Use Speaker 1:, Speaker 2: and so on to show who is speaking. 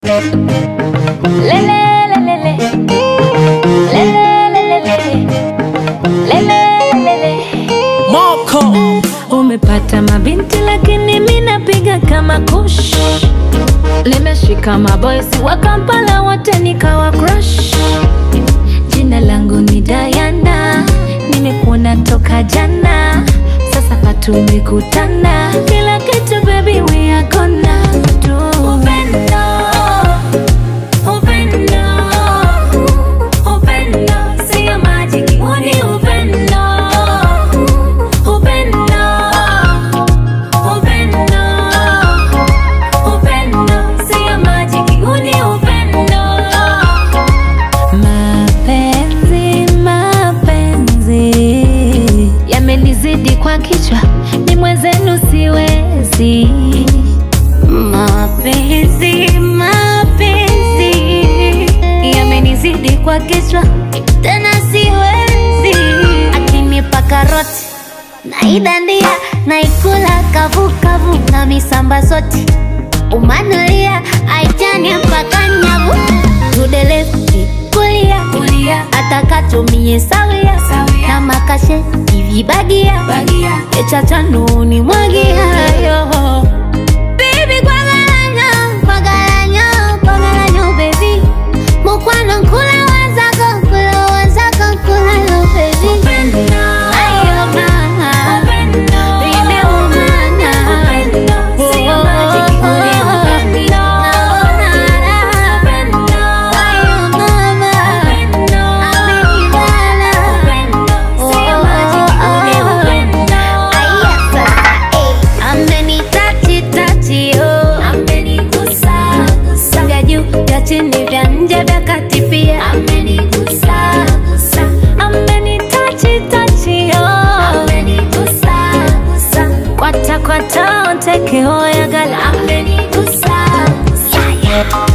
Speaker 1: Moko
Speaker 2: Umepata mabinti lakini mi napiga kama kush. Nimeshika maboysi wa Kampala wote nikawa crush. Jina langu ni Diana, nimekuona toka jana, sasa patumekutana, kila kitu baby we are gonna do. Upendo, upendo, upendo, sio majiki, huu ni upendo. Upendo, upendo, upendo, sio majiki, huu ni upendo. Mapenzi, mapenzi yamenizidi kwa kichwa, ni mwenzenu siwezi. Mapenzi, mapenzi yamenizidi kwa kichwa, tena siwezi. Akinipa karoti naidandia, naikula kavukavu na misamba zote umanulia aitani mpaka nyavu tudelefti kulia kulia atakatumie sawia na makashe ivibagia echachanuni mwagiayo Baby, kwagalanyo, kwagalanyo, kwagalanyo, baby. Mukwano nkula wazako, nkula wazako, nkula yo, baby. Ayo, mama. Baby, umana. Oh, naona raha. Ayo, mama. Amenibana. Aya, sasa, eh. Amenitachi tachi oh, amenigusa gusa, vya juu vya chini vya nje vya kati pia amenigusa gusa, amenitachi tachi oh, amenigusa gusa, kwata kwata onteke oyagala amenigusa gusa, yeah, yeah.